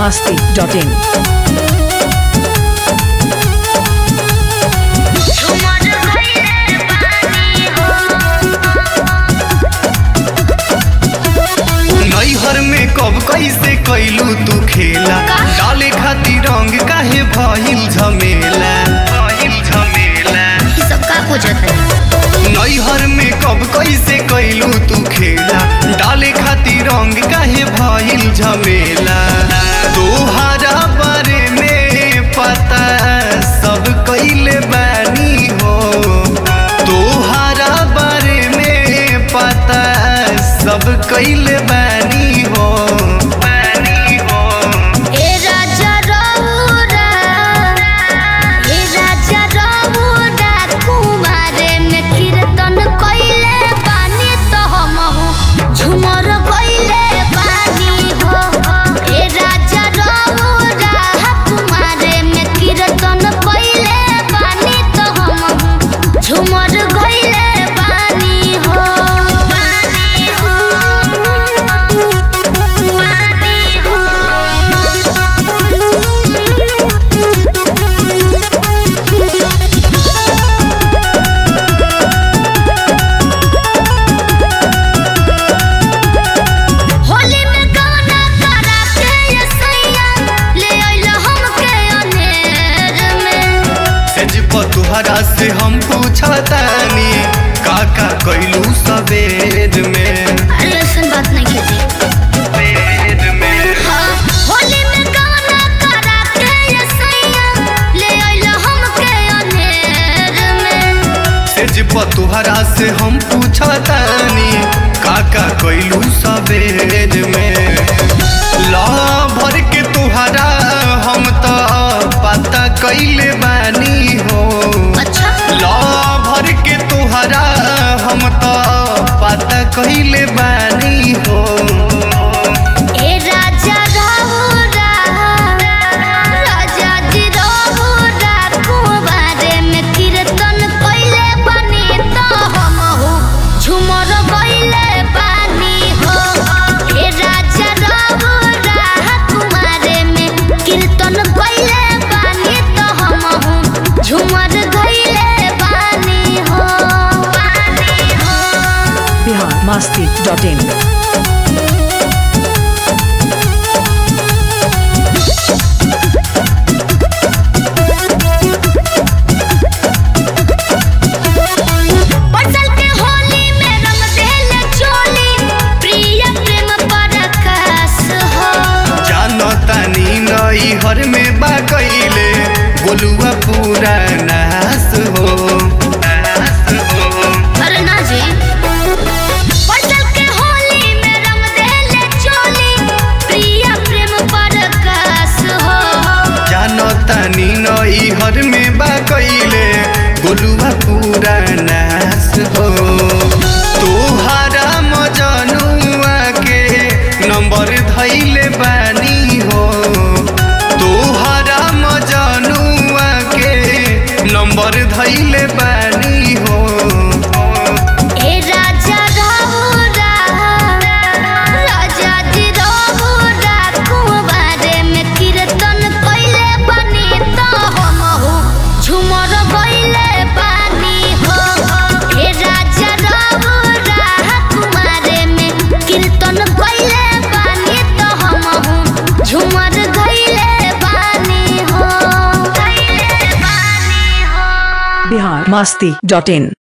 masti.in. नैहर में कब कैसे कैलू तू खेला डाले खातिर रंग काहे भइल झमेला भइल झमेला ये सब का पूछत है नैहर में कब कैसे कैलू तू खेला डाले खातिर रंग काहे भइल झमेला तोहरा बारे में पता सब कैले बानी हो तोहरा बारे में पता सब कैले बानी हो बानी हो ए राजा रउरा ए राजा रउरा कुमारे में कीर्तन कइले बानी तो हमहु झुमर कइले बानी हो ए राजा रउरा कुमारे में कीर्तन कइले बानी तो हमहु झुमर कइले बानी हो बानी हो बानी होली में गाना करा के ये सैया ले आइल हमके अनेर में सेज तुहरा से हम पूछतानी काका कैलू सवेर में अरे ऐसन बात नहीं खेती सवेर में हाँ होली में गाना करा के ये सैया ले आइल हमके अनेर में सेज तुहरा से हम पूछतानी काका कैलू सवेर में ला भर के तुहरा हम तो पता कैले बानी हो अच्छा ला भर के तुहरा हम तो पता कैले बानी हो ए राजा रहुरा राजा जी रहुरा कुंवारे में कीर्तन कइले बानी तो हमहु झुमर गइले बानी हो ए राजा रहुरा कुंवारे में कीर्तन कइले बानी तो हमहु झुमर गइले बानी हो बानी हो Bihar masti.in. बसल के होली में रंग देले चोली प्रिय प्रेम परकाश हो जानतानी नई हर में बा कैले बोलुआ पूरा नास हो नास हो अरे ना जी बसल के होली में रंग देले चोली प्रिय प्रेम परकाश हो जानतानी नई हर में बा कैले बोलुआ पूरा नास हो तोहारा मजनुआ के नंबर धैले बानी हो तोहारा मजनुआ के नंबर धैले बानी हो ए राजा रहुरा राजा जी रहुरा कुंवारे में कीर्तन कइले बानी तो हमहु झुमर गइले बानी हो ए राजा रहुरा कुंवारे में कीर्तन कइले बानी तो हमहु झुमर गइले बानी हो गइले बानी हो Bihar masti.in.